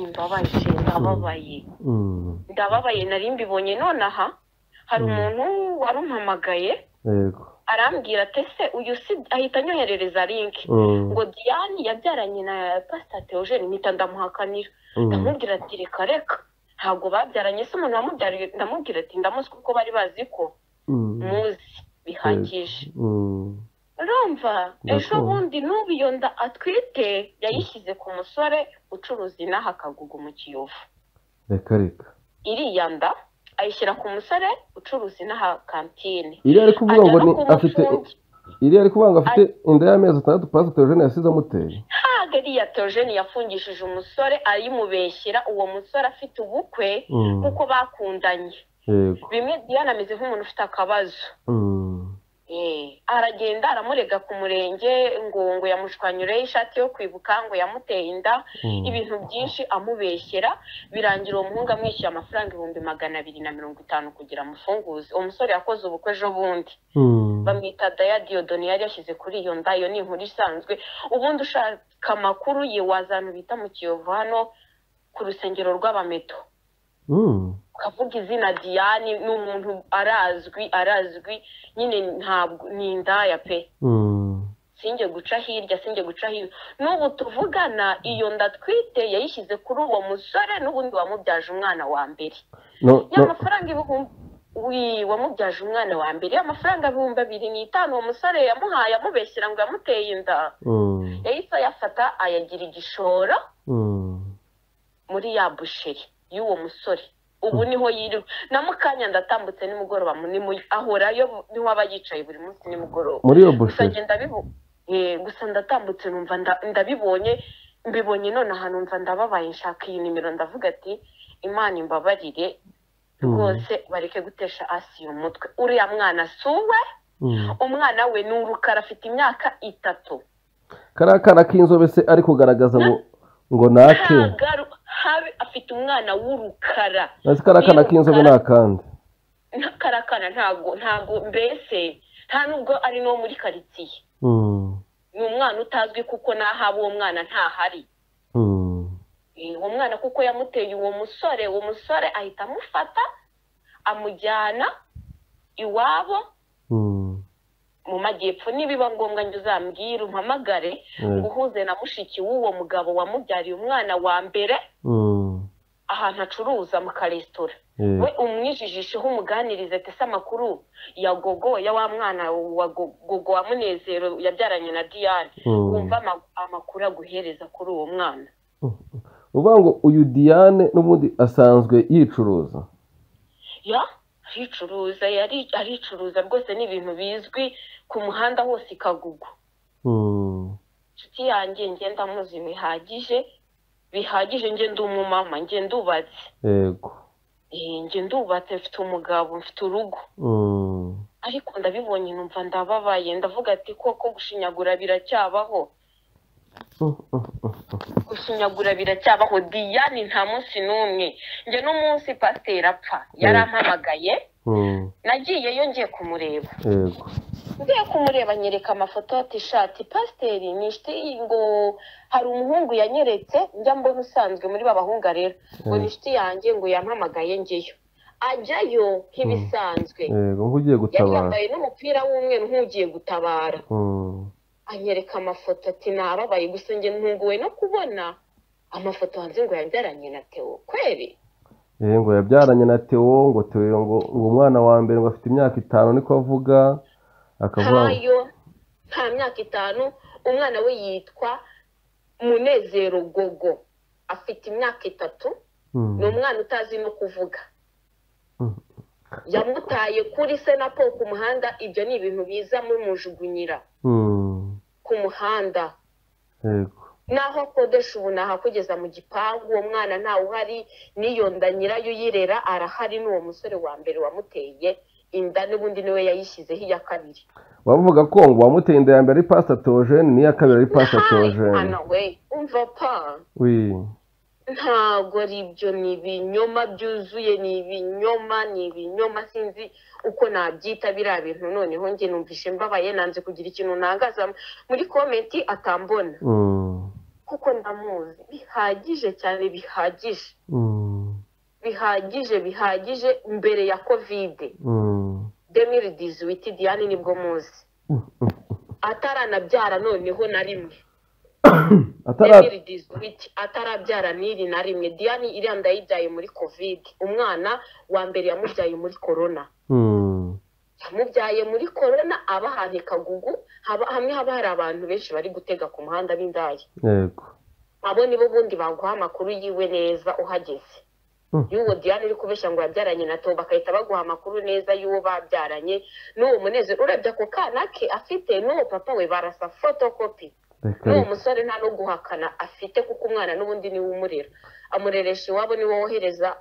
imbabaje ndababaye Mm, ndababaye nari mbibonye nonaha hari Mm. umuntu warumpamagaye yego arambwira ati ese uyu si ahita anyoherereza link Mm, ngo diane yabyaranye na pasita teogene mpita ndamuhakanira mm, ndamubwira ati reka reka ntabwo babyaranye se umuntu wamubyariye ndamubwira ati ndamuzi kuko bari bazi ko mm, muzi bihagije mm, urumva ejo Ndakumva. bundi n'ubu iyo nda atwite yayishyize ku musore ucuruza inaha akagugu mu kiyovu reka reka iriya nda ayishyira ku musore ucuruza inaha kantine iriya ari kuvuga ngo ajya ni no afite kumufungira iriya ari kuvuga ngo afite inda y'amezi atandatu pasiteri Theogene yasize amuteye ntabwo iriya teogene yafungishije umusore ayimubeshyera uwo musore afite ubukwe Mm, kuko bakundanye yego bimwe diane ameze nk'umuntu ufite akabazo Mm, Eh, aragenda aramurega ku murenge ngo ngo yamushwanyireho ishati yo kwibuka ngo yamuteye inda mm, ibintu byinshi amubeshyera birangira uwo muhungu amwishyuye amafaranga ibihumbi magana abiri na mirongo itanu kugira amufunguze uwo musore yakoze ubukwe ejo bundi mm, bamwita daya diyodoni yari yashyize kuri iyo nda iyo ni inkuru isanzwe ubundi ushaka amakuru ye wazana bita mu kiyovu hano ku rusengero rw'abameto mm, ukavuga izina diane ni umuntu arazwi arazwi nyine ntabwo ni indaya pe mm, sinjye guca hirya sinjye guca hino n'ubu tuvugana iyo nda twite yayishyize kuri uwo musore n'ubundi wamubyaje umwana wa mbere no ya no mafaranga ibihumbi wi wamubyaje umwana wa mbere ya mafaranga ibihumbi abiri n'itanu uwo musore yamuhaye amubeshyira ngo yamuteye inda mm, yahise ayafata ayagira igishoro mm, muri ya busheri y'uwo musore ubu niho yiriwe na mukanya ndatambutse nimugoroba ni mu ahorayo niho aba yicaye buri munsi nimugoroba muri iyo gusa busheri njye ndabibo- eh, gusa ndatambutse numva nda- ndabibonye mbibonye nonaha numva ndababaye nshaka iyi nimero ndavuga ati imana imbabarire Mm. rwose bareke gutesha asi uyu mutwe uriya mwana si uwe Mm. umwana we ni urukara afite imyaka itatu kariya kana k'inzobe se ari kugaragaza ngo ngo ni ake Ntagaru- habe afite umwana w'urukara nasi kariya kana k'inzobe ni akandi karakana ntago ntago mbese nta nubwo ari no muri karitsiye Mm, ni umwana utazwi kuko n'ahaba uwo mwana ntahari mm, Eh, uwo mwana kuko yamuteye uwo musore uwo musore ahita amufata amujyana iwabo mm, mu majyepfo nibiba ngombwa njye uzambwire umpamagare yego. uhuze na mushiki w'uwo mugabo wamubyariye umwana wa mbere Mm, ahantu acuruza mu karesitora yego. we umwijijisheho umuganirize ati se amakuru ya gogo ya wa mwana wa Go- gogo wa munezero yabyaranye na diane Mm. wumva ama- amakuru aguhereza kuri uwo mwana uvuga ngo uyu diane n'ubundi asanzwe yicuruza ya aricuruza yari aricuruza rwose ni ibintu bizwi ku muhanda hose ikagugwa Mm, inshuti yanjye njye ndamuzi bihagije bihagije njye ndi umumama njye ndubatse yego Eh, njye ndubatse mfite umugabo mfite urugo Mm, ariko ndabibonye numva ndababaye ndavuga ati koko gushinyagura biracyabaho mm, mm, mm, gushinyagura biracyabaho diyane nta munsi n'umwe njye n'umunsi pasiteri apfa yarampamagaye mm, nagiyeyo ngiye kumureba yego ngiye kumureba nyereka amafoto ati shati pasiteri ni inshuti ngo hari umuhungu yanyeretse njya mbona usanzwe muri ba bahunga rero ngo ni inshuti yanjye ngo yampamagaye njyeyo ajyayo nk'ibisanzwe yego nk'ugiye yari gutabara yambaye n'umupira w'umweru nk'ugiye gutabara Mm, anyereka amafoto ati nababaye gusa njye ntunguwe no kubona amafoto hanze ngo yabyaranye na tewo kweri eh, ngo yabyaranye na teo ngo teo ngo uwo mwana wa mbere ngo afite imyaka itanu niko avuga akavuga ngo- ntayo nta myaka itanu umwana we yitwa munezero gogo afite imyaka itatu Mm, ni umwana utazi no kuvuga Mm. yamutaye kuri se na po ku muhanda ibyo ni ibintu biza mumujugunyira mm, ku muhanda yego n'aho akodesha ubu naho akugeza mu gipangu uwo mwana ntawe uhari n'iyo nda nyirayo uyirera arahari n'uwo musore wa mbere wamuteye inda n'ubundi niwe yayishyizeho iya kabiri bavuga ko ngo uwamuteye inda ya mbere ari pasita teogene n'iya kabiri ari pasita Nahaye teogene umwana we umva pa wi ntabwo ari ibyo ni ibinyoma byuzuye ni ibinyoma ni ibinyoma sinzi uko nabyita biriya bintu noneho njye numvishe mbabaye nanze kugira ikintu ntangaza muri komenti atambona kuko ndamuzi bihagije cyane bihagije bihagije bihagije mbere ya kovide demiri dizuwiti diyane nibwo muzi ataranabyara noneho na rimwe demiri dizuwiti atarabyara n'iri na rimwe diyane iriya ndayibyaye muri kovide umwana wa mbere yamubyaye muri korona yamubyaye muri korona aba ahantu i kagugu haba- hamwe haba hari abantu benshi bari gutega ku muhanda b'indaya yego abo nibo bundi baguha amakuru yiwe neza uhageze Mm. y'uwo diane uri kubeshya ngo yabyaranye na toba bagahita baguha amakuru neza y'uwo babyaranye n'uwo munezero urebye ako kana ke afite n'uwo papa we barasa fotokopi reka n'uwo reka musore nta no guhakana afite kuko umwana n'ubundi niwe umurera amureresha iwabo niwe wohereza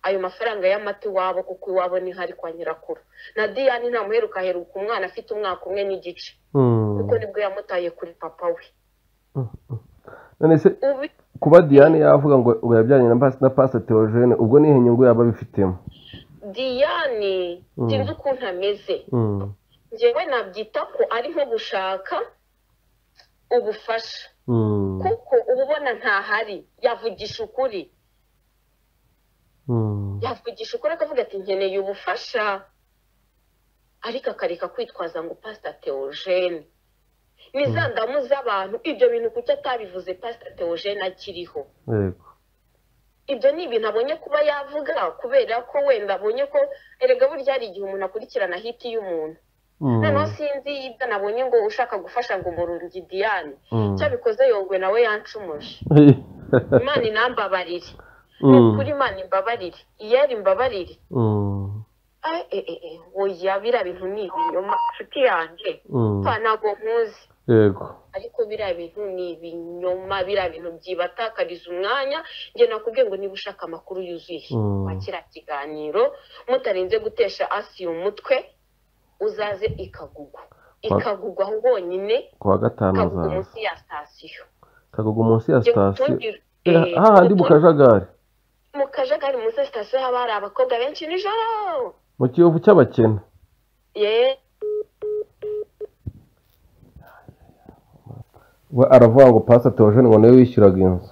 ayo mafaranga y'amata iwabo kuko iwabo niho ari kwa nyirakuru na diane ntamuheruka heruka umwana afite umwaka umwe n'igice Mm. kuko nibwo yamutaye kuri papa we none se ubi kuba diane yavuga ngo ubu yabyaranye na pas- na pasa teogene ubwo nihe nyungu yaba abifitemo diane Mm. sinzi ukuntu ameze Mm. njyewe nabyita ko ari nko gushaka ubufasha Mm. kuko uba ubona ntahari yavugisha ukuri Mm. yavugisha ukuri akavuga ati nkeneye ubufasha ariko akareka kwitwaza ngo pasita teogene ni za ndamu z'abantu ibyo bintu kuki atabivuze pasita teogene akiriho yego ibyo ni ibintu abonye kuba yavuga kubera ko wenda abonye ko erega burya hari igihe umuntu akurikirana hiti y'umuntu Mm. noneho sinzi ibyo nabonye ngo ushaka gufasha ngo umurungi diane Mm. icyo abikoze yongwe nawe yancumuje imana inambabarire ni Mm. ukuri imana imbabarire iyari imbabarire Mm. Ay, eh, eh, eh, oya biriya bintu ni ibinyoma nshuti yanjye Mm. pa ntabwo nkuzi yego ariko biriya bintu ni ibinyoma biriya bintu byibatakariza umwanya njye nakubwiye ngo niba ushaka amakuru yuzuye Mm. wakira ikiganiro mutarinze gutesha asi umutwe uzaze ikagugwa ikagugwa aho honyine kuwa gatanu ikagugwa uzaza munsi ya sitasiyo kagugu munsi ya Njye sitasiyo ngutungire- eh, Eh, hahandi mu ngutungire- kajagari mu kajagari munsi ya sitasiyo haba hari abakobwa benshi nijoro mu kiyovu cy'abakene yeee we aravuga ngo pasa teogene ngo niwe wishyuraga inzu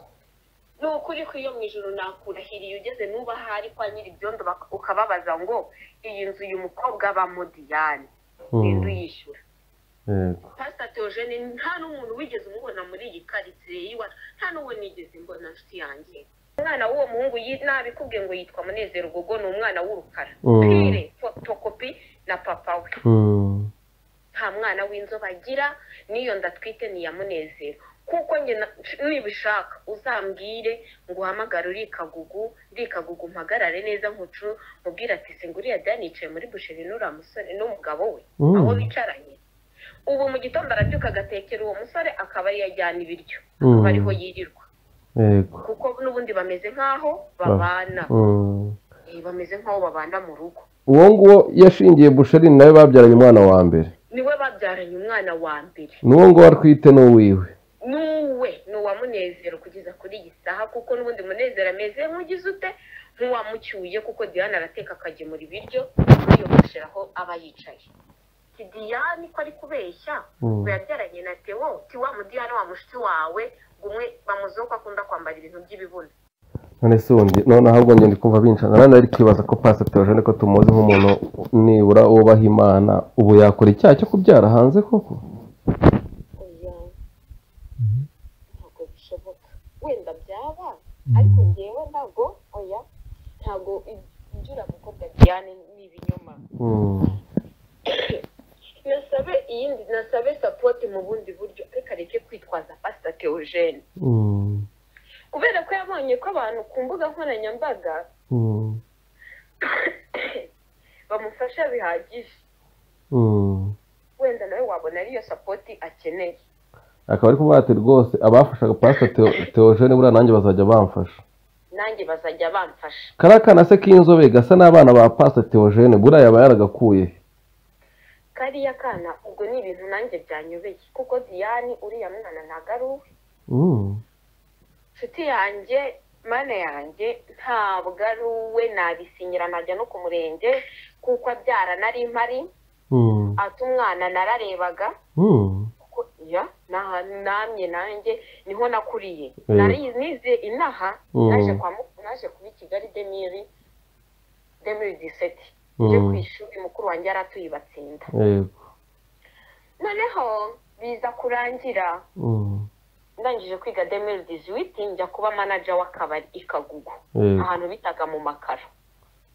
ni ukuri ko iyo mu ijoro nakurahiriye ugeze n'uba ahari kwa nyiri ibyondo bak- ukababaza ngo iyi nzu uyu mukobwa abamo diyane Mm. genda uyishyura yego pasita teogene nta n'umuntu wigeze umubona muri iyi karitsiye y'iwacu nta n'uwo nigeze mbona nshuti yanjye umwana w'uwo muhungu yi- nabikubwiye ngo yitwa munezero gogo ni umwana w'urukara Mm. pire fotokopi na papa we Mm. nta mwana w'inzobe agira n'iyo ndatwite ni iya munezero kuko njye na- nibishaka uzambwire ngo uhamagare uri ikagugu ndi ikagugu mpagarare neza nkucu mubwire ati singuriya dani yicaye muri busheri n'uriya musore n'umugabo we Mm. aho bicaranye ubu mu gitondo arabyuka agatekera uwo musore akaba ariyo ajyana ibiryo Mm. akaba ariho yirirwa yego kuko n'ubundi bameze nk'aho babana Mm. Eh, bameze nk'aho babana mu rugo uwo nguwo yashingiye busherini nawe babyaranye umwana wa mbere niwe babyaranye umwana wa mbere n'uwo nguwo atwite n'uwiwe nuwe ni uwamunezero kugeza kuri iyi saha kuko n'ubundi munezero ameze nk'ugize ute nk'uwamucyuye kuko diyane arateka akagemura ibiryo yiyogoshera aho aba yicaye si diyane ko ari kubeshya Mm. ngo yabyaranye na tewo ti wa mudiyane wa mushuti wawe ngo umwe bamuziho ko akunda kwambara ibintu by'ibibuno none se undi none ahubwo njye ndi kumva bincana nanone ari kwibaza ko pasa teogene ko tumuzi nk'umuntu nibura wubaha imana ubu yakora icyaha cyo kubyara hanze koko oya ntabwo bishoboka wenda byaba ariko ngewe ntabwo oya ntabwo ibyo uriya mukobwa diyane ni ibinyoma Mm. nasabe iyindi nasabe sapoti mu bundi buryo ariko areke kwitwaza pasita teogene Mm. kubera ko yabonye ko abantu ku mbuga nkoranyambaga Mm. bamufasha bihagije Mm. wenda nawe wabona ariyo sapoti akeneye akaba ari kuvuga ati rwose abafashaga pasita teogene buriya nanjye bazajya bamfasha nanjye bazajya bamfasha kariya kana se k'inzobe gasa n'abana ba pasita teogene buriya yaba yaragakuye he? kariya kana ubwo ni ibintu nanjye byanyobeye kuko diyani uriya mwana ntago ari uwe Mm. inshuti yanjye mana yanjye ntabwo ari uwe nabisinyira najya no ku murenge kuko abyara nari mpari Mm. ati umwana nararebaga Mm. kuko iya n'aha namye nanjye niho nakuriye Mm. nari nize inaha Mm. naje kwa mu- naje kuba i kigali demiri demiri diseti njye ku Mm. ishuri mukuru wanjye yaratuye batsinda Yego. noneho biza kurangira Mm. ndangije kwiga demiri diziwiti njya kuba manaja w'akabari i kagugu Yego. ahantu bitaga mu makaro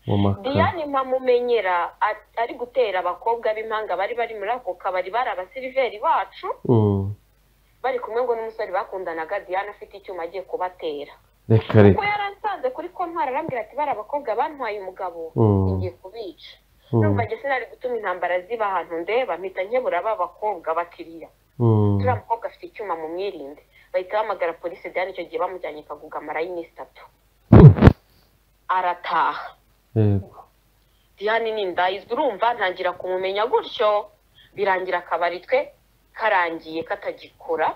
Mu makara. diane mpamumenyera a- ari gutera abakobwa b'impanga bari bari muri ako kabari bari abasiriveri bacu Mm. bari kumwe ngo n'umusore bakundanaga diane afite icyuma agiye kubatera Reka kuko reka. yaransanze kuri kontwari arambwira ati bari abakobwa bantwaye umugabo Mm. ngiye kubica Mm. numva njye sinari gutuma intambara ziba ahantu ndeba mpita nkebura ba bakobwa bakiriya turiya Mm. mukobwa afite icyuma mu mwirinde bahita bahamagara polisi diane icyo gihe bamujyanye kaguga iminsi itatu arataha Yego. diane ni indayizwa urumva ntangira kumumenya gutyo birangira akabari twe karangiye katagikora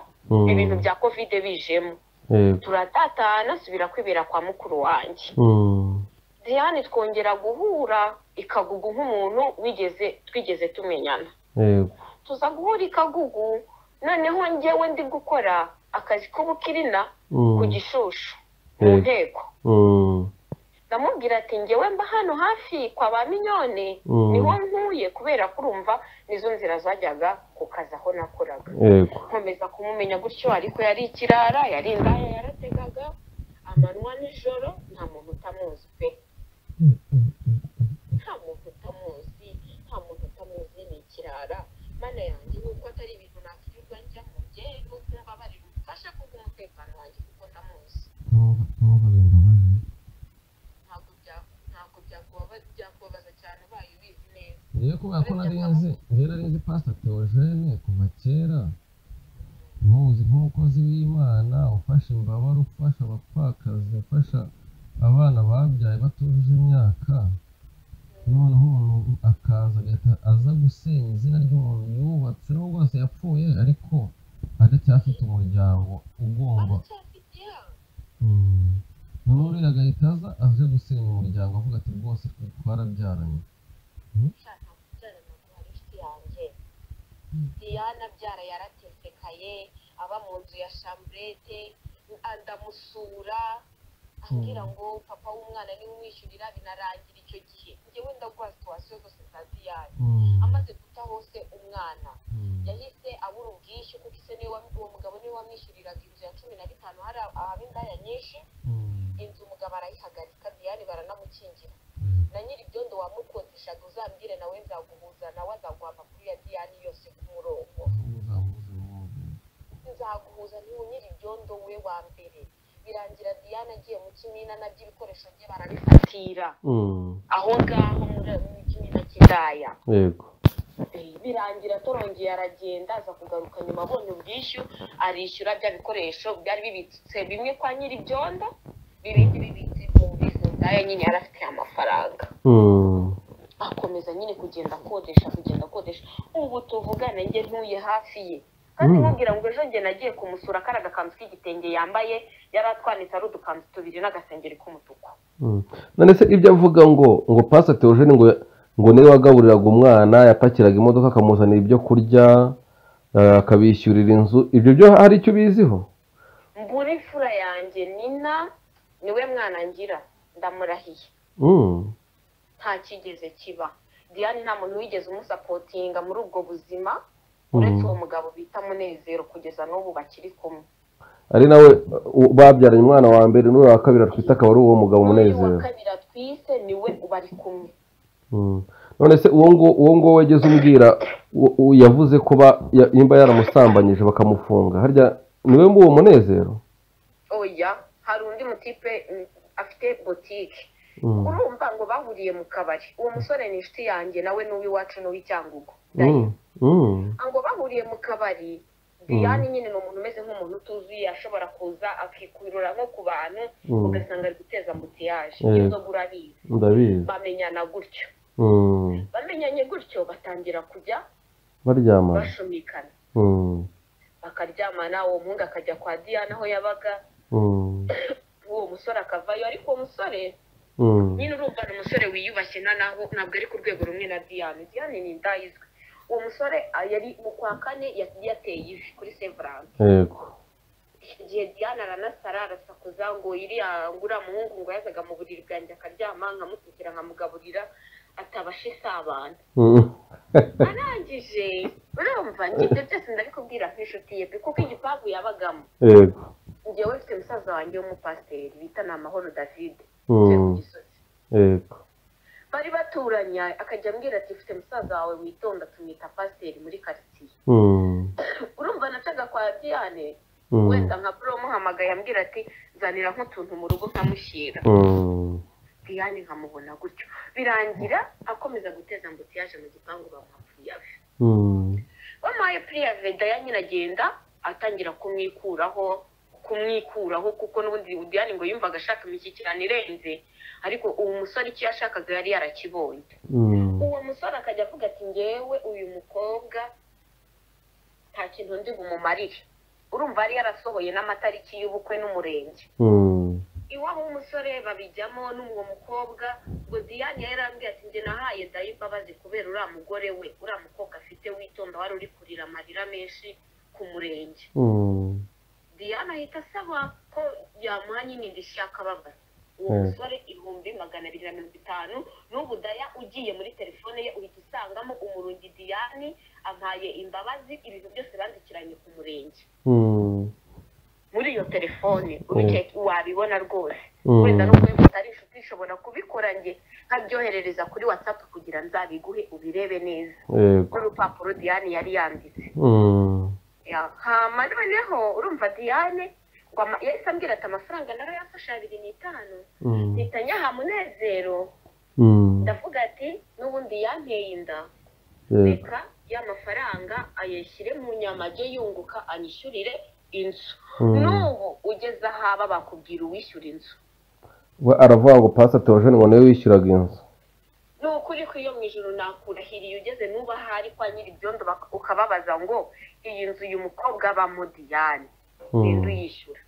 ibintu Mm. bya kovide bijemo Yego. turatatana subira kwibera kwa mukuru wanjye Mm. diane twongera guhura ikagugu nk'umuntu wigeze twigeze tumenyana Yego. tuza guhura ikagugu noneho njyewe ndi gukora akazi k'ubukirina ku Mm. gishushu mu Yego. nteko Mm. ndamubwira ati ngewe mba hano hafi kwa ba minyone niho Mm. ntuye kubera kurumva nizo nzira zajyaga ku kazi aho nakoraga Yego. nkomeza kumumenya gutyo ariko yari ikirara yari indaya yarategaga amanywa nijoro nta muntu utamuzi pe nta muntu utamuzi nta muntu utamuzi ni ikirara mana yanjye nuko atari ibintu nakwirirwa njya mu byero n'ubabare bimfasha kuko umutekano wanjye kuko ndamuzi ntabwo bya- ntabwo byakubabaza byakubabaza cyane ubaye ubizi neza ngewe kubera ko nari nzi ngewe nari nzi pasita teogene kuva kera muzi nk'umukozi w'imana ufasha imbabare ufasha abapfakazi ufasha abana babyaye batujuje imyaka noneho umuntu akaza agahita aza gusenya izina ry'umuntu yubatse n'ubwo rwose yapfuye ariko aracyafite umuryango ugomba aracyafite ya Mm. noneho uriya agahita aza aje gusenya umuryango avuga ati rwose twe twarabyaranye nshaka kubyara na kwa inshuti yanjye diana abyara yaratesekaye aba mu nzu ya shamburete ndamusura ambwira ngo papa w'umwana niwe umwishyurira binarangira icyo gihe njyewe ndaguha situwasiyo zose za diyane Mm. amaze guta hose umwana Mm. yahise abura ubwishyu kuko ise niwe wam- uwo mugabo niwe wamwishyuriraga inzu ya cumi na bitanu hari ab- ahaba indaya nyinshi Mm. inzu umugabo arayihagarika diyane baranamukingira Mm. na nyiri ibyondo wamukodeshaga uzambwire nawe nzaguhuza nawe azaguha amakuru ya diyane yose ku murongo nzaguhuza niwe nyiri ibyondo we wa mbere birangira diyane agiye mu kimina nabyo ibikoresho bye barabifatira Mm. aho ngaho muri- mu kimina cy'indaya Yego. birangira torongeye aragenda aza kugaruka nyuma abonye ubwishyu arishyura bya bikoresho byari bibitse bimwe kwa nyiri ibyondo bibindi bibitse mu bizu ndaya nyine yari afite amafaranga Mm. akomeza nyine kugenda akodesha kugenda akodesha ubu tuvugana njye ntuye hafi ye kandi Mm. nkubwira ngo ejo njye nagiye kumusura kari agakanzu k'igitenge yambaye yari atwanitse ari udukanzu tubiri n'agasengeri k'umutuku Mm. none se ibyo avuga ngo ngo pasa teogene ngo ngo niwe wagaburiraga umwana yapakiraga imodoka akamuzanira ibyo kurya eh, akabishyurira inzu ibyo byo hari icyo ubiziho mbura imfura yanjye nina niwe mwana ngira ndamurahiye Mm. nta kigeze kiba diane nta muntu wigeze umusapotinga muri ubwo buzima uretse uwo mugabo bita munezero kugeza n'ubu bakiri kumwe ari nawe uh, babyaranye umwana wa mbere n'uyu wa kabiri atwite akaba ari uwo mugabo n'uyu wa umunezero kabiri atwise niwe bari kumwe Mm. none se uwo ngo- uwo nguwo wageze umbwira u- u- yavuze ko ba- ya- nimba yaramusambanyije bakamufunga harya niwe mba uwo munezero oya hari undi mutipe mm, afite botike Mm. urumva ngo bahuriye mu kabari uwo musore ni inshuti yanjye nawe n'uw'iwacu n'uw'icyangugu Mm. Mm. ngo bahuriye mu kabari diane nyine ni umuntu umeze nk'umuntu utuzuye ashobora kuza akikurura nko ku bantu Mm. ugasanga ari guteza ambutiyaje Mm. inzoga urabizi ndabizi bamenyana gutyo Mm. bamenyanye gutyo batangira kujya baryamana bashumikana Mm. bakaryamana uwo muhungu akajya kwa diane aho yabaga Mm. uwo umusore akavayo ariko uwo musore Mm. nyine urumva ni umusore wiyubashye na naho ntabwo ari ku rwego rumwe na diyane diyane ni indayizwe uwo musore ah, yari mu kwa kane yagiye ateye ivi kuri severance yego igihe diyane aranasara arasakuza ngo iriya ngura muhungu ngo yazaga mu buriri bwanjye akaryama nkamutukira nkamugaburira atabasha isabana Mm. arangije urumva njye ibyo byose ndabikubwira nk'inshuti ye pe, kuko igipangu yabagamo yego njyewe mfite musaza wanjye w'umupasiteri bita ni amahoro david utuye ku Mm. gisozi yego bari baturanye akajya ambwira ati ufite musaza wawe witonda tumwita pasiteri muri karitsiye Mm. urumva nacaga kwa diyane Mm. wenda nka bro muhamagaye ambwira ati nzanira nk'utuntu mu rugo nkamushyira Mm. diyane nkamubona gutyo birangira akomeza guteza mbuti yaje mu gipangu bamuha puriyave Mm. bamuhaye puriyave diyane iragenda atangira kumwikuraho kumwikuraho kuko n'ubundi diyane ngo yumvaga ashaka imishyikirano irenze ariko uwo musore icyo yashakaga yari yarakibonye Mm. uwo musore akajya avuga ati ngewe uyu mukobwa nta kintu ndi bumumarire urumva yari yarasohoye n'amatariki y'ubukwe n'umurenge Mm. iwabo w'umusore babijyamo n'uwo mukobwa ngo diyane yarambwiye ati njye nahaye dayi imbabazi kubera uriya mugore we uriya mukobwa afite witonda wari uri kurira amarira menshi ku murenge Mm. diyane ahita asaba ko yamuha nyine indishyi y'akababaro uwo Hmm. musore ibihumbi magana abiri na mirongo itanu n'ubu daya ugiye muri telefone ye uhita usangamo umurungi diyane ampaye imbabazi ibintu byose bandikiranye ku murenge Mm. muri iyo telefone ubiceka wabibona rwose Mm. wenda nubwo yumva utari inshuti ishobora kubikora njye nkabyoherereza kuri watsapu kugira nzabiguhe ubirebe neza yego n'urupapuro diyane yari yanditse Mm. Ya, hama noneho urumva diyane ngo ama- yahise ambwira ati amafaranga nayo yafashe abiri n'itanu Mm. mpita nyaha munezero Mm. ndavuga ati n'ubundi yanteye inda yego reka y'amafaranga ayashyire mu nyama ajye yunguka anyishyurire inzu Mm. n'ubu ugeze ahaba bakubwira uwishyura inzu we aravuga ngo pasi teogene ngo niwe wishyuraga inzu ni ukuri ko iyo mu ijoro nakurahiriye ugeze n'uba ahari kwa nyiri ibyondo bak- ukababaza ngo iyi nzu uyu mukobwa abamo diyane ninde Mm. uyishyura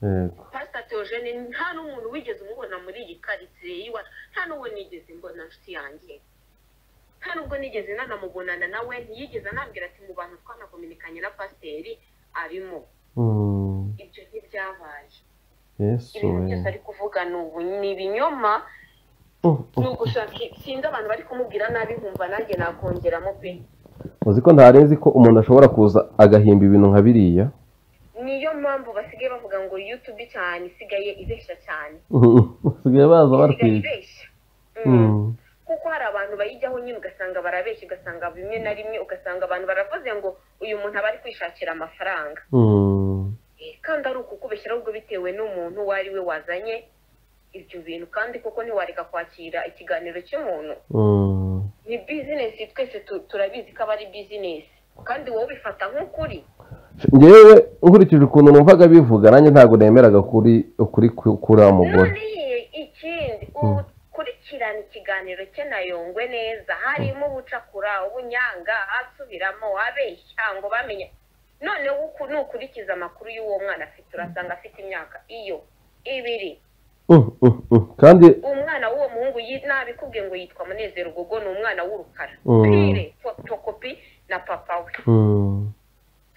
yego pasita teogene nta n'umuntu wigeze umubona muri iyi karitsiye yiwa nta n'uwo nigeze mbona nshuti yanjye nta n'ubwo nigeze nanamubonana nawe ntiyigeze anambwira ati mu bantu twanakominikanye na pasiteri arimo Mm. ibyo ntibyabaye yesu ibintu byose we ari kuvuga ni ubu ni ibinyoma Mm. ni ugushaka sinzi abantu bari kumubwira nabi nkumva nanjye nakongeramo pe uzi ko ntari nzi ko umuntu ashobora kuza agahimba ibintu nka biriya niyo mpamvu basigaye bavuga ngo yutube cyane isigaye ibeshya cyane basigaye baza isigaye barwije ibeshya Mm. Mm. kuko hari abantu bayijyaho nyine ugasanga barabeshya ugasanga bimwe na rimwe ugasanga abantu baravuze ngo uyu muntu aba ari kwishakira amafaranga Mm. Eh, kandi ari ukukubeshya ahubwo bitewe n'umuntu uwo ari we wazanye ibyo bintu kandi koko ntiwareka kwakira ikiganiro cy'umuntu Mm. ni bizinesi twese tu- turabizi ko aba ari bizinesi kandi wowe ubifata nk'ukuri ngewe nkurikije ukuntu numvaga bivuga nanjye ntabwo nemeraga kuri kuri kuri wa mugore none ikindi Mm. ukurikirana ikiganiro cye na yongwe neza harimo ubucakura ubunyanga asubiramo abeshya ngo bamenye none wowe uku- nukurikiza amakuru y'uwo mwana afite urasanga afite imyaka iyo ibiri Mm, mm, mm. kandi umwana w'uwo muhungu yi- nabikubwiye ngo yitwa munezero gogo ni umwana w'urukara Mm. pire fotokopi na papa we Mm.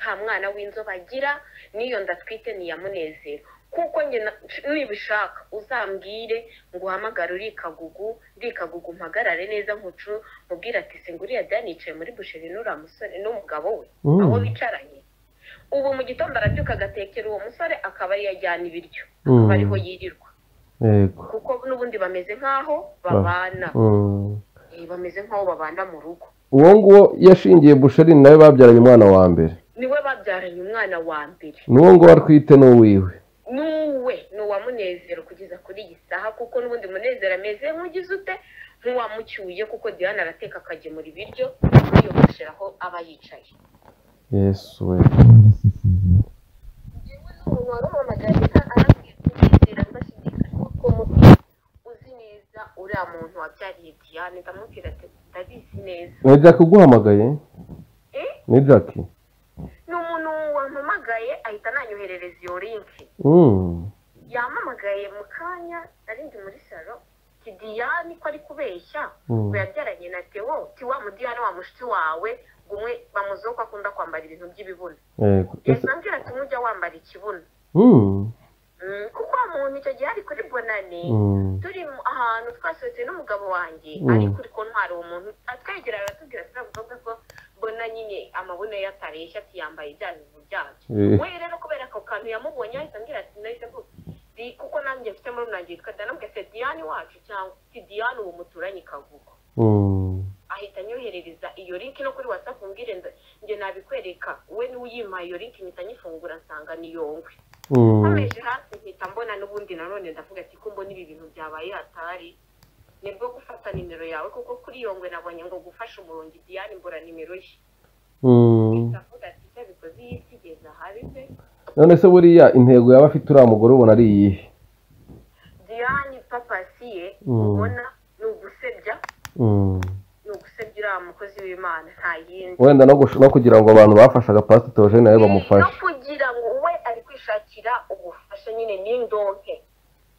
nta mwana w'inzobe agira n'iyo ndatwite ni iya munezero kuko njye na- nibishaka uzambwire ngo uhamagare uri kagugu ndi kagugu mpagarare neza nkucu mubwire ati singuriya dani yicaye muri busheri n'uriya musore n'umugabo we Mm. aho bicaranye ubu mu gitondo arabyuka agatekera uwo musore akaba ariyo ajyana ibiryo Mm. akaba ariho yirirwa yego kuko n'ubundi bameze nk'aho babana Mm. Eh, bameze nk'aho babana mu rugo uwo nguwo yashingiye busheri nawe babyaranye umwana wa mbere niwe babyaranye umwana wa mbere n'uwo nguwo atwite n'uwiwe nuwe ni uwa munezero kugeza kuri iyi saha kuko n'ubundi munezero ameze nk'ugize ute nk'uwamucyuye kuko diane arateka akagemura ibiryo yiyogosheraho aba yicaye yesu we umuntu waruhamagaye arambwira umunezero adashidikanywa ko muti uzi neza uriya muntu wabyariye diane ndamubwira ati ndabizi neza ni jack uguhamagaye Eh? ni jack ni umuntu wampamagaye ahita ananyoherereza iyo linki yampamagaye mu kanya narindi muri salo kidiyani ko ari kubeshya Mm. ngo yabyaranye na tewo tiwa mudiyani wa mushiki wawe ngo umwe bamuziho ko akunda kwambara ibintu by'ibibuno yego ese yasambwira ati nk'ujya wambara ikibuno Mm, Mm, kuko wa muntu icyo gihe ari kuri bonane mm, turi mu- ahantu twasohotse n'umugabo wanjye Mm. ari kuri kontwari uwo muntu atwegera aratubwira ati ntabwo uvuga ko mbona nyine amabuno ye atareshya ati yambaye bya bintu byacu eh, we rero kubera ako kantu yamubonye ahita ambwira ati nahise mvuga Di- kuko nanjye mfite muri nanjye yitwa dana mbwira ati diyane wacu cyangwa si diyane uwo muturanye kavuga mm, ahita anyoherereza iyo link no kuri whatsapp mbwire nda- njye nabikwereka we niwe uyimpaye iyo link mpita nyifungura nsanga ni yongwe mm. nkomeje hasi mpita mbona n'ubundi nanone ndavuga ati ko mbona ibi bintu byabaye hatari nibwo gufata nimero yawe kuko kuri iyo ngwe nabonye ngo gufasha umurongo idiyani mbura nimero ye Mm. ndavuga ati icyo bikoze iyi si igeze ahabi se none se buriya intego yaba afite uriya mugore ubona ari iyihe diyani papasi ye Mm. ubona ni ugusebya Mm. ni ugusebya uriya mukozi w'imana nta yindi wenda no gush- no kugira ngo abantu bafashaga pasiteri Theogene nawe no bamufashe kugira ngo we ari kwishakira ubufasha nyine n'indonke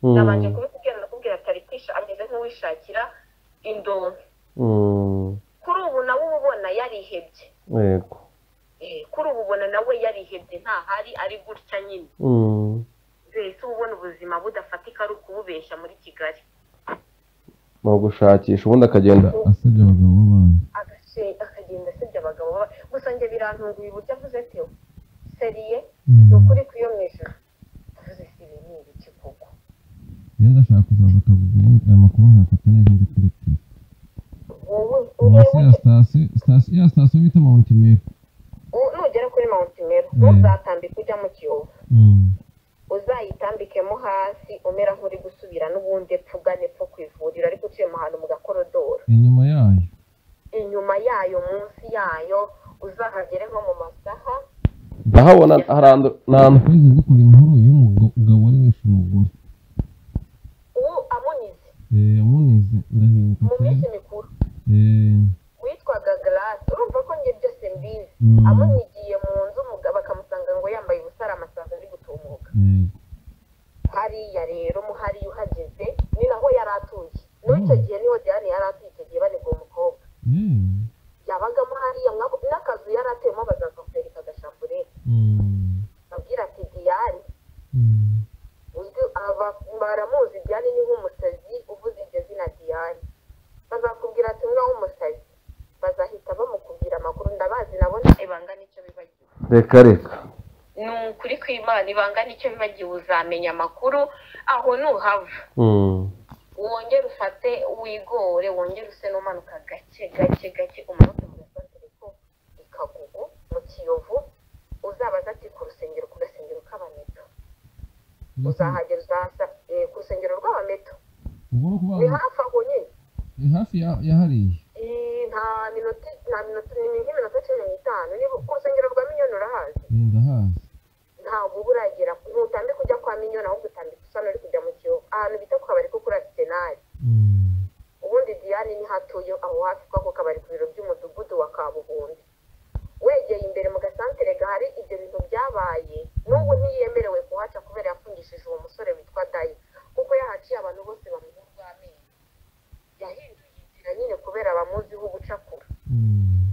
Mm, nabanje kubikubwira ndakubwira ati ari kwisha- ameze nk'uwishakira indonke mm, kuri ubu nawe uba ubona yarihebye yego Eh, kuri ubu ubona nawe yarihebye ntahari ari gutya nyine Mm, mbese uba ubona ubuzima budafatika ari ukububeshya muri kigali ni ugushakisha ubundi akagenda asebya abagabo b'abandi Agace- akagenda asebya abagabo baba- gusa njye birantunguye uburyo avuze tewo seriye ni Mm. ukuri kuyo mu ijoro avuze si ibi ni ibiki koko iyo ndashaka kuzaza akavuga ubundi aya makuru nkafata neza ndikurikira wowe munsi ya urebe sitasiyo sitasiyo ya sitasiyo bita mawunti meru u- nugera kuri mawuntimero Mm. ntuzatambike ujya mu kiyovu Mm. uzayitambikemo hasi umera nk'uri gusubira n'ubundi epfa ugana epfo ku ivuriro ariko uciyemo ahantu mu gakorodoro inyuma yayo inyuma yayo munsi yayo uzahagere nko mu masaha ndahabona harandu- nta- kwezi dukora inkuru y'umugabo wari wishe umugore ubu amunize Eh, amunize ndahinduka mu pe minsi mikuru Eh, witwaga garasi urumva ko njye byose mbizi mm, amunigiye mu nzu umugabo akamusanga ngo yambaye ubusa ari amasazi ari gutumuka eh, hariya rero mu hariya uhageze ni naho yari atuye n'icyo gihe niho diane yari atuye icyo gihe banibwa umukobwa eh, yabagamo hariya mwako- n'akazu yari atuyemo bazakakwereka agashambulete mm, babwira ati diane mm, uzwi aba baramuzi diane ni nk'umusazi uvuze iryo zina diane bazakubwira ati umwe w'umusazi bazahita bamukubwira amakuru ndabazi nabona ibanga nicyo bibagiwe reka reka ni ukuri kw'imana ibanga nicyo bibagiwe uzamenya amakuru aho nuhava Mm, wongere ufate wigore wongere use n'umanuka gake gake gake umanuke mu gasantere ko ikagugu mu kiyovu uzabaza ati ku rusengero ku gasengero k'abameto uzahagera uzahasa eh, ku rusengero rw'abameto ubwo ni ni ukuvuga hafi aho nyine ni hafi ya ya hariya Eh, nta minota nta minota ni nk'iminota cumi n'itanu niba ku rusengero rwa minyoni urahazi Eh, ndahazi ntabwo uba uragera ntutambika ujya kwa minyoni ahubwo utambika usa n'uri kujya mu kiyovu ahantu bita ku kabari ko kuri asisenari Mm, ubundi diane ni hatuye aho hafi kw'ako kabari ku biro by'umudugudu wa kabuhumbi wegeye imbere mu gasantere gahari ibyo bintu byabaye n'ubu ntiyemerewe kuhaca kubera yafungishije uwo musore witwa dayi kuko yahaciye abantu bose bamuha urw'amenyo yahinduye inzira nyine kubera bamuziho ugucakura mm,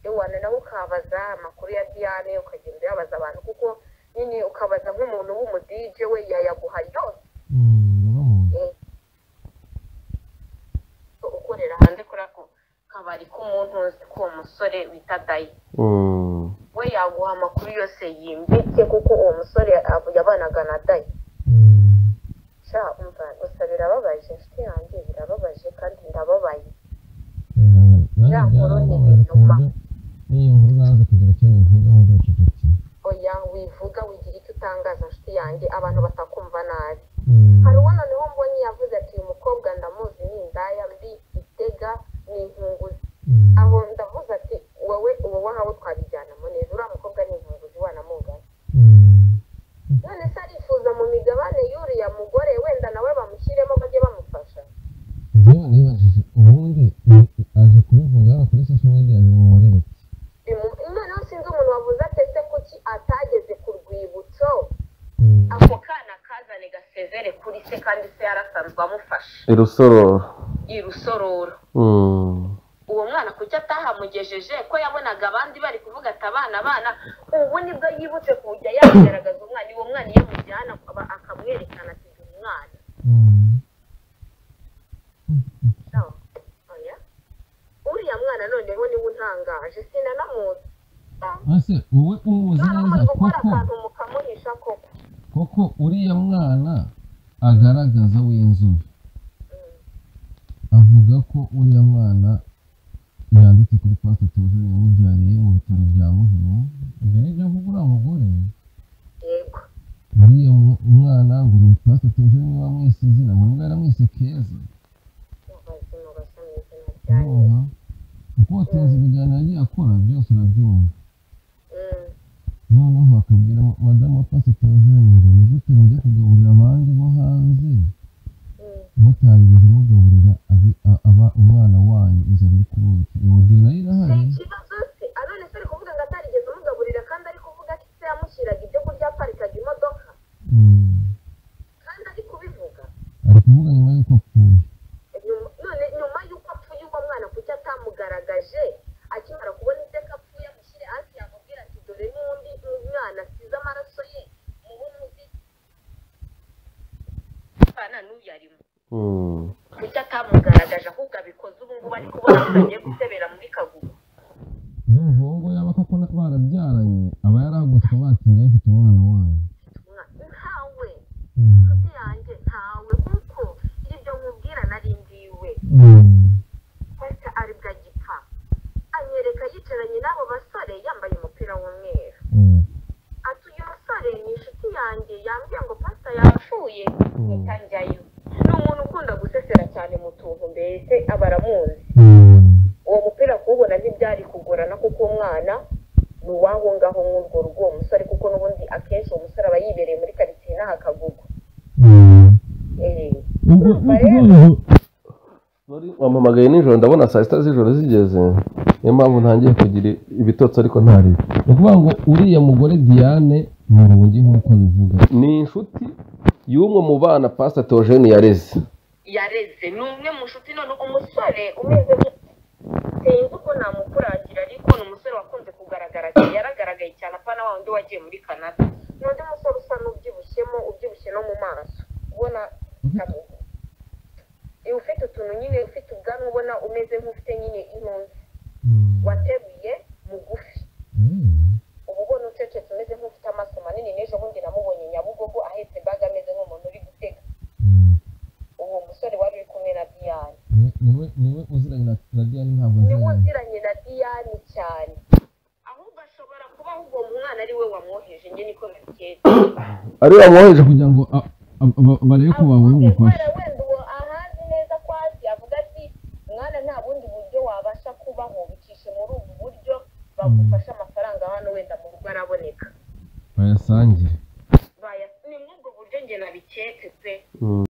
iwana nawe ukabaza amakuru ya diane ukagenda uyabaza abantu kuko nyine ukabaza nk'umuntu w'umudije we yayaguha yose mm, ndabamuzi. ukorera hanze kuri ako kabari k'umuntu uzi ko uwo musore wita dayi mm, we yaguha amakuru yose yimbitse kuko uwo musore yav- yabanaga na dayi Mm, sha umva gusa birababaje inshuti yanjye birababaje kandi ndababaye eh, nanjye Ya nkuru ni byarababaje ku ibinyoma. buryo n'iyo nkuru naza kugira icyo nyivugaho ndacecekeye oya wivuga wigira icyo utangaza inshuti yanjye abantu batakumva nabi Mm, hari uwo noneho mbonye yavuze ati uyu mukobwa ndamuzi ni indaya mbi itega ni inkunguzi mm, aho ndavuze ati wowe uwo wahawe twabijyanamo neza uriya mukobwa ni inkunguzi wanamugana mm, none se arifuza mu migabane y'uriya mugore wenda nawe bamushyiremo bajye bamufasha njyewe nibajije ubundi ni- aje kubivuga hano kuri social media bimumurira iki Bimu- noneho sinzi umuntu wavuze atese kuki atageze ku rwibutso Mm, ako kana kazane gase se kandi se yarasanzwe amufasha irusororo i rusororo Mm. uwo mwana kuki atahamugejeje ko yabonaga abandi bari kuvuga ati abana abana ubu nibwo yibutse kujya yagaragaza umwana uwo mwana iyo amujyana akaba- akamwerekana ati uyu mwana No. Oya. uriya mwana noneho niwe untangaje sinanamuzi ese wowe umuzi nanamuzi neza gukora koko akantu mukamuhisha koko koko uriya mwana agaragaza w'inzobe avuga ko uriya mwana yanditse kuri pasita tuje yamubyariye mu bitaro bya muhima ibyo nibyo avuga uriya mugore yego uriya mu- umwana ngo ni pasita tuje niba mwese izina ngo niba yaramwise keza mubazima basomye izina ryanyu urumva kuko watunze ibiganiro yagiye akora byose urabyumva Mm. noneho bakabwira madamu wa pasita tuje ngo ni gute mujya kugaburira abandi bo hanze Mm. mutarigeze mugaburira abi- a- aba umwana wanyu inzara iri kumwica iyo nzu nayo Ni irahari ikibazo se anone se ari kuvuga ngo atarigeze amugaburira kandi ari kuvuga ko se yamushyiraga ibyo kurya aparikaga imodoka Mm. kandi ari kubivuga ari kuvuga nyuma y'uko apfuye nyuma none nyuma y'uko apfuye uwo mwana kuki atamugaragaje akimara kubona iteka apfuye amushyire hasi yamubwira ati dore n'undi mwana asize amaraso ye muhe umuzi pana n'uyarimo Mm. kuki atamugaragaje ahubwo abikoze ubu ngubu ari kubona ko agiye gusebera muri kagugu n'umuhungu yaba koko na- barabyaranye aba yarahagurutswe batinye afite umwana wanyu Mwa- ntawe nshuti yanjye ntawe kuko ibyo nkubwira narindiwe pata ari bwa gipfa anyereka yicaranye n'abo basore yambaye umupira w'umweru ati uyu musore ni inshuti yanjye yambwiye ngo pasta yapfuye mpita njyayo ni umuntu ukunda gusesera cyane mu tuntu mbese aba aramuzi uwo mupira kuwubona ntibyari kugorana kuko umwana ni uwaho ngaho nk'urwo rugo uwo musore kuko n'ubundi akenshi uwo musore aba yibereye muri karitsiye n'ahakagugwa eee urumva rero Wari wampamagaye nijoro ndabona saa sita z'ijoro zigeze niyo mpamvu ntangiye kugira ibitotsi ariko ntaribe ni ukuvuga ngo uriya mugore diane ni urugi nk'uko abivuga ni inshuti y'umwe mu bana pasita teogene yareze yareze ni umwe mu nshuti none umusore umeze nk- sinzi uko namukuragira ariko ni umusore wakunze kugaragara cyane yaragaragaye cyane apana wa wundi wagiye muri canada ni undi musore usa n'ubyibushyemo ubyibushye no mu maso ubona kabugu Iyo ufite utuntu nyine ufite ubwanwa ubona umeze nk'ufite nyine intunzi wateruye mugufi uba ubona ucecetse umeze nk'ufite amaso manini n'ejo bundi namubonye nyabugogo ahetse baga ameze nk'umuntu uri gutega uwo musore wari uri kumwe na diyane Niwe- niwe niwe uziranye na- na diane ntabwo niwe aziranye uziranye na diyane cyane ahubwo ashobora kuba ahubwo uwo mwana ari we wamwoheje njye niko biketse ariwe wamwoheje kugira ngo a- a- ba- barebe ko babona avuge ubufasha kubera wenda uwo ahazi neza ko azi avuga ati mwana nta bundi buryo wabasha kubaho bucishe muri ubu buryo bagufashe amafaranga hano wenda mu rugo araboneka bayasangire Baya- ni muri ubwo buryo njye nabiketse pe